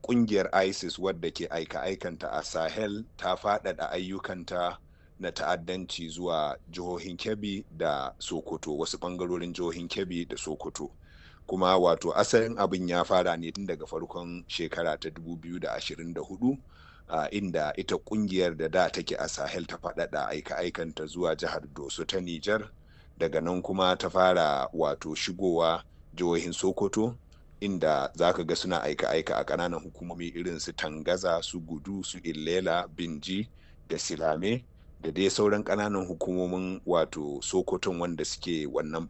kungiyar isis wadda ke aika-aikanta a sahel ta faɗaɗa ayyukanta na ta'addanci zuwa jihohin kebbi da sokoto wasu ɓangarorin jihohin kebbi da sokoto kuma wato asalin abin ya fara ne tun daga farkon shekara ta 2024 uh, inda ita kungiyar da da take a sahel ta faɗaɗa aika-aikanta zuwa jihar doso ta nijar daga nan kuma ta fara wato shigowa jihohin sokoto inda za ka ga suna aika-aika a ƙananan hukumomi irin su tangaza su gudu su illela binji da silame da dai sauran ƙananan hukumomin wato sokoton wanda suke wannan